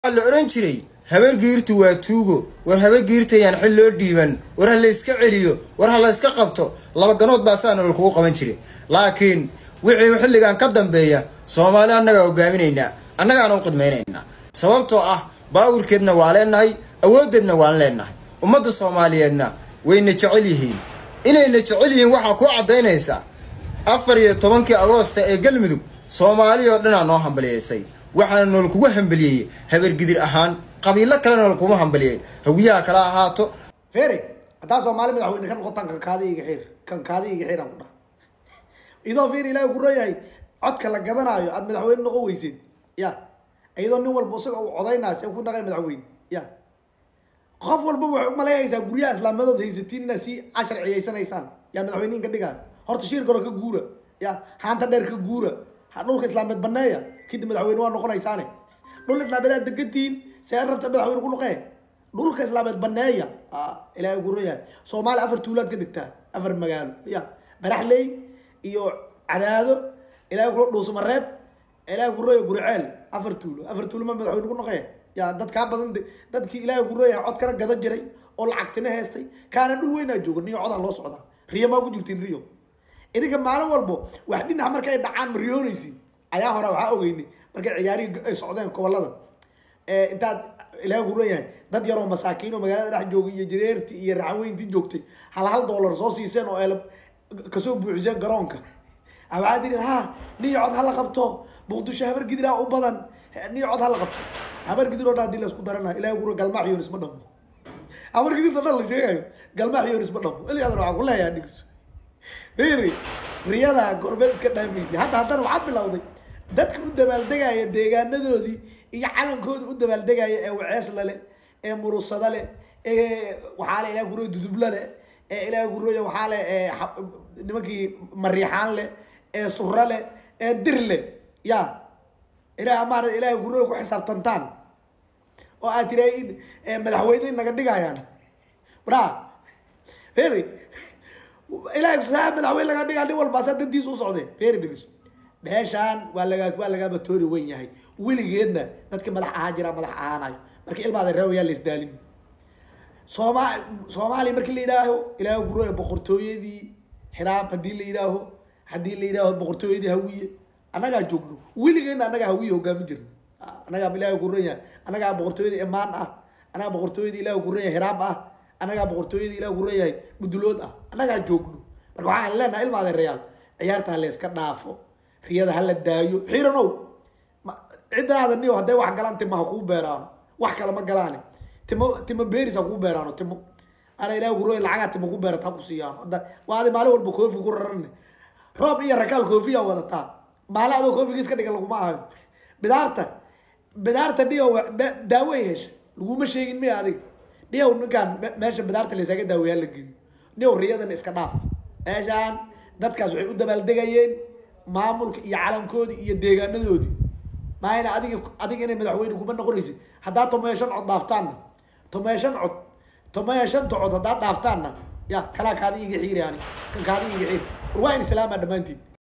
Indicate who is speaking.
Speaker 1: la ohan jiray habar giirtu waa tuugo war habar giirtayaan xil loo dhiiban war ha la iska celiyo war ha la iska qabto laba ganood baa saa nolol kugu qaban jiray laakiin wixii xilligan ka dambeeya soomaali annagaa hogaaminaynaa annagaana u qidmaynaynaa sababtoo ah baawirkeedna waa leenahay awooddeedna waan leenahay ummadda soomaaliyeedna wayna jecel yihiin inayna jecel yihiin waxaa ku caddaynaysa afar iyo tobankii agoosta ee galmudug soomaali oo dhanaa noo hambaliyeysay waxaana nool kugu hambaliyey habargidir ahaan qabiilo kale nool kuma hambaliyeen hawiyaha kala ahaato
Speaker 2: fere haddaa soomaali madaxweyne ka noqotaan kankaadi iga xir kankaadi iga xir aan ku dhaha idoo fere ilaahi ku royahay codka la gadanaayo aada madaxweyne noqon weysid ya iyadoo nin walba isaga uu codaynaa see ku naqay madaxweyne ya qof walba waxay umaleynaysaa guryaha islaamadood haysatiin inaad si casharciyaysanaysaan yaa madaxweynihin ka dhigaa horta shiir kalo ka guura ya haanta dheer ka guura ha dhulka islaameed baneeya kadib madaxweyne waa noqonaysaane dhul islaameed aad degantihiin see rabta madaxweyne ku noqee dhulka islaameed baneeya ilaahay ku royahay soomaaliya afar tuulaad ka degtaa afar magaalo ya baraxley iyo cadaado ilaahay ku dhuusmareeb ilaahay ku roya guriceel afar tuulo afar tuulo ma madaxweyne ku noqee ya dad kaa badan dadkii ilaahay ku royahay cod kana gadan jiray oo lacagtina heestay kaana dhul weynaa jooga niyo codaa loo socdaa riyo maa ku jirtiin riyo idinka maalin walbo wax dhinac marka ay dhacaan ma riyoonaysin ayaa hore waxaa ogeynay markay ciyaarihii ay socdeen gobolada intaad ilaahay ku leeyahay dad yaroo masaakiin oo magaalada dhex joogay iyo jireertii iyo raxaweyntii joogtay hal hal dollar soo siiseen oo eela kasoo buuxiseen garoonka waxaa tiri ha niyo cod hala qabto muqdisho habar gidiraa u badan niyo cod hala qabto habar gidir oo dhan hadii la isku darana ilahay ku galmaax yoonis ma dhamo habar gidirta dhan la sheegayo galmaax yoonis ma dhamo iligaadana waxaan ku leeyahay dhigis firi riyada gorbeed iska dhaamaysa hadda haddana waxaad bilowday dadka u dabaaldegaya deegaanadoodii iyo calankooda u dabaaldegaya ee waceesla leh ee murusada leh ee waxaa le ilahay kuroya dudubla leh ee ilahay kuroya waxaa le nimankii mariixaan leh ee sura leh ee dir leh ya ilaah maarata ilahay kuroya ku xisaabtantaan oo aad tira madaxweyne naga dhigayaan bra firi ilahay saa madaxweyne laga dhigaa nin walba asa dantiisa u socday feri dhegis meeshaan waa lagaa waa lagaaba toori wen yahay weligeedna dadkii madax ahaan jiraa madax ahaanayo marka ilmaada reewayaa la isdaalin sooma soomaaliya markii la yidhaaho ilaahay gurooya boqortooyadii xiraab haddii la yidhaaho haddii la yidhaaho boqortooyadii hawiye annagaa joogno weligeedna annagaa hawiye hogaamin jirno annagaa ilaahay guran yahay annagaa boqortooyadii imaan ah annagaa boqortooyadii ilaahay guran yahay hiraab ah annagaa boqortooyadii ilaah guran yahay mudulood ah annagaa joogno marka waxaan leenahay ilmaada reyaal ciyaarta ha la iska dhaafo riyada hala daayo xiiranow ciddaada niyo hadday wax galaan tima ha kuu beeraano wax kale ma galaane timo timo beeris ha kuu beeraano timo ana ilaah guroy lacagaa timo ku beerata ha ku siiyaano hadda waadi maalin walba koofi ku rarane roob iyo rakaal koofiyaa wadataa maalin adoo koofigiis ka dhigan laguma ahayo bidaarta bidaarta niyo daaway hesha laguma sheegin miya adiga niyow ninkaan meesha bidaarta laysaga daaweyaa la geeyo niyow riyadan iska dhaaf meeshaan dadkaas waxay u dabaaldegayeen maamulka iyo calankoodii iyo deegaanadoodii maayna adiga adiga inay madaxweyne kuma noqonaysid haddaa tomoya shan cod dhaaftaanna tomoya shan cod tomoya shanta cod haddaa dhaaftaanna ya kalaa kaadi iga xiiri ani kan kaadi iga xiiri war waa in islaamaa dhammaantiin